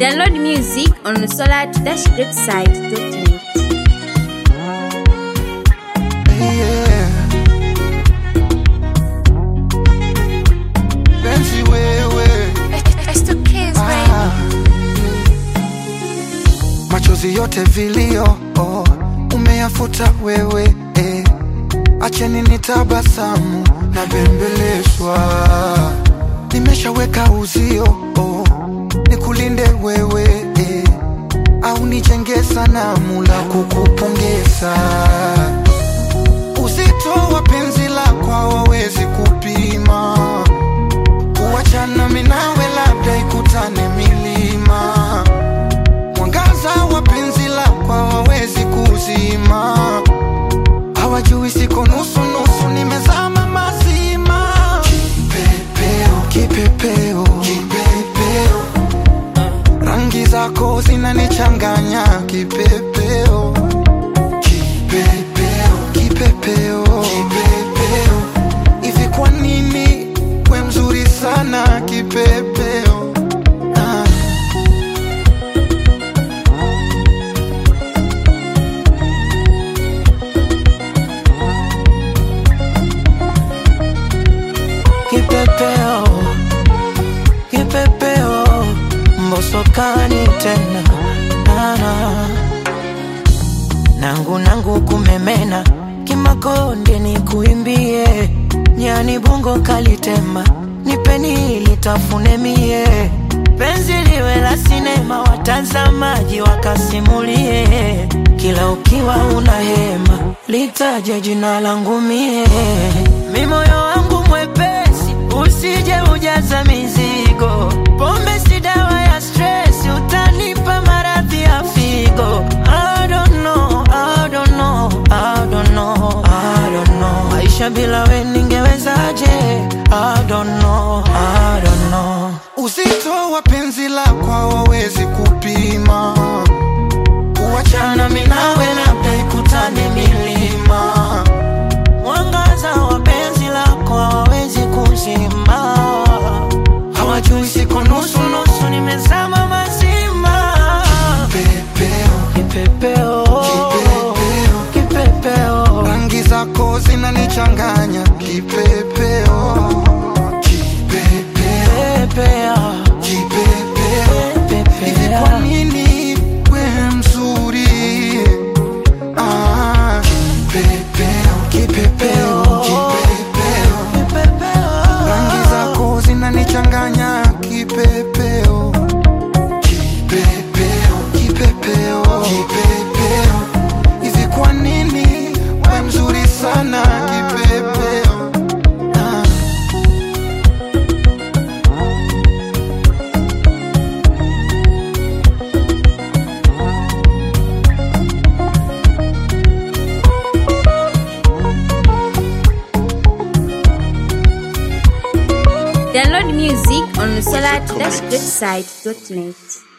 Download music on the solar-greatside.net. Yeah. Penzi wewe ah. Machozi yote vilio oh, umeyafuta wewe eh. Acheni nitabasamu na bembelezwa, nimeshaweka uzio oh, nikulinde wewe eh. Au nijenge sanamu la kukupongeza Uzito wa penzi lako hawawezi kupima, kuachana mimi nawe labda ikutane milima. Mwangaza wa penzi lako hawawezi kuzima, hawajui siko nusu nusu, nimezama mazima. Kipepeo, kipepeo, kipepeo, rangi zako zinanichanganya kipepeo kipepeo kipepeo kipepeo hivi kwa nini we mzuri sana kipepeo ah. Kipepeo, kipepeo, mbosokani tena Nana. nangu nangu kumemena kimakonde ni kuimbie nyani bungo kalitema nipeni litafune mie penzi liwe la sinema watazamaji wakasimulie kila ukiwa una hema litaje jina langu mie mi moyo wangu mwepesi usije ujaza mizigo pombe si dawa ya stress utanipa maradhi ya figo I don't know, I don't know, I don't know, I don't know. Maisha bila we ningewezaje? I don't know, I don't know. uzito wa penzi lako hawawezi kupima kuachana mimi nawe labda ikutane milima Mwangaza wa penzi lako hawawezi kuzima, hawajui siko nusu nusu, nimezama mazima. pepeo Kipepeo, Kipepeo. kipepeo, rangi zako zinanichanganya kipepeo kipepeo pepea, kipepeo hivi kwa pepea. nini we mzuri ah, kipepeo kipepeo kipepeo rangi zako zinanichanganya kipepeo kipepeo kipepeo kipepeo hivi kwa nini we mzuri sana kipepeo ah. Download music on the solar-greatside.net.